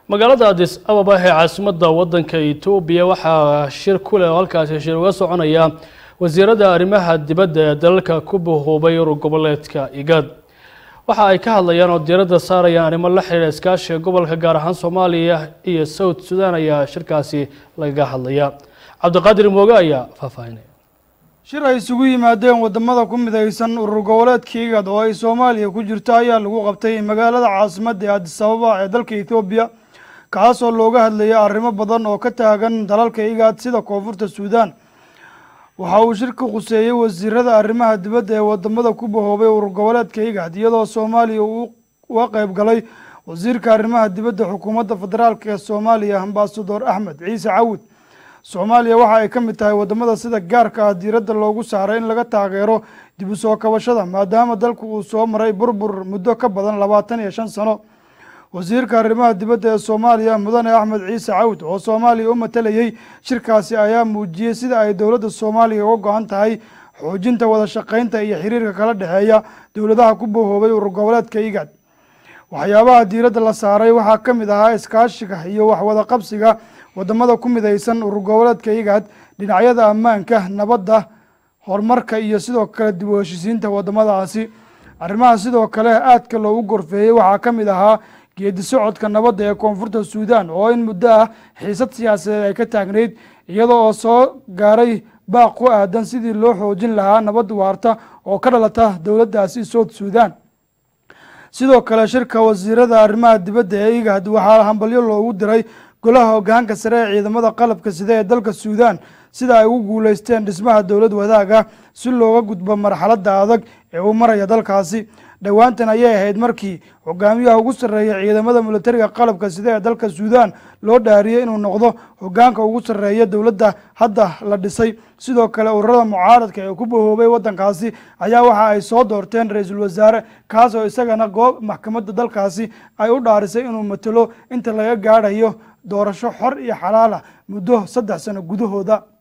magaalada adis ababa ee caasimadda waddanka etoobiya waxaa shir ku leh oo halkaasi shir uga soconaya wasiiradda arrimaha dibadda ee dalalka ku bahoobay urur goboleedka igaad waxa ay ka hadlayaan oo diiradda saarayaan arrimo la xidhiidha iskaashiga gobolka gaar ahaan soomaaliya iyo south sudan ayaa shirkaasi lagaga hadlaya cabdiqaadir mooge ayaa faahfaahinaya shir ay isugu yimaadeen wadamada ku midaysan urur goboleedka igad oo ay soomaaliya ku jirto ayaa lagu qabtay magaalada caasimadda ee adis ababa ee dalka etoobiya kaasoo looga hadlayay arrimo badan oo ka taagan dalalka igad sida koonfurta suudaan waxa uu shirka khuseeyey wasiirada arrimaha dibadda ee wadamada ku bahoobay urur goboleedka igad iyadoo soomaaliya uu uga qeyb galay wasiirka arrimaha dibadda xukuumadda federaalk ee soomaaliya ambasador axmed ciise cawud soomaaliya waxa ay ka mid tahay wadamada sida gaarka ah diiradda loogu saaray in laga taageero dib u soo kabashada maadaama dalku uu soo maray burbur muddo ka badan labaatan iyo shan sano wasiirka arrimaha dibadda ee soomaaliya mudane axmed ciise cawd oo soomaaliya u matalayey shirkaasi ayaa muujiyey sida ay dowladda soomaaliya uga go-an tahay xoojinta wada shaqeynta iyo xiriirka kala dhexeeya dowladaha ku bahoobay urur goboleedka igad waxyaabaha diiradda la saaray waxaa ka mid ahaa iskaashiga iyo waxwada qabsiga wadamada ku midaysan urur goboleedka igad dhinacyada ammaanka nabadda horumarka iyo sidoo kale dib u heshisiinta wadamadaasi arrimaha sidoo kale aadka loogu gorfeeyey waxaa ka mid ahaa geedi socodka nabadda ee koonfurta suudaan oo in muddo ah xiisad siyaasadeed ay ka taagnayd iyada oo soo gaaray baaq ku aadan sidii loo xoojin lahaa nabad waarta oo ka dhalata dowladdaasi south suudaan sidoo kale shirka wasiirada arrimaha dibadda ee igad waxaa hambalyo loogu diray golaha hogaanka sare ee ciidamada qalabka sida ee dalka suudaan sida ay ugu guuleysteen dhismaha dowlad wadaaga si looga gudbo marxaladda adag ee uu maraya dalkaasi dhowaantan ayay ahayd markii hogaamiyaha ugu sarreeya ciidamada militariga qalabka sida ee dalka suudaan loo dhaariyey inuu noqdo hogaanka ugu sarreeya dowladda hadda la dhisay sidoo kale ururada mucaaradka ee ku bahoobay waddankaasi ayaa waxa ay soo doorteen ra-iisul wasaare kaas oo isagana goob maxkamadda dalkaasi ay u dhaarisay inuu matalo inta laga gaadhayo doorasho xor iyo xalaal ah muddo saddex sano gudahooda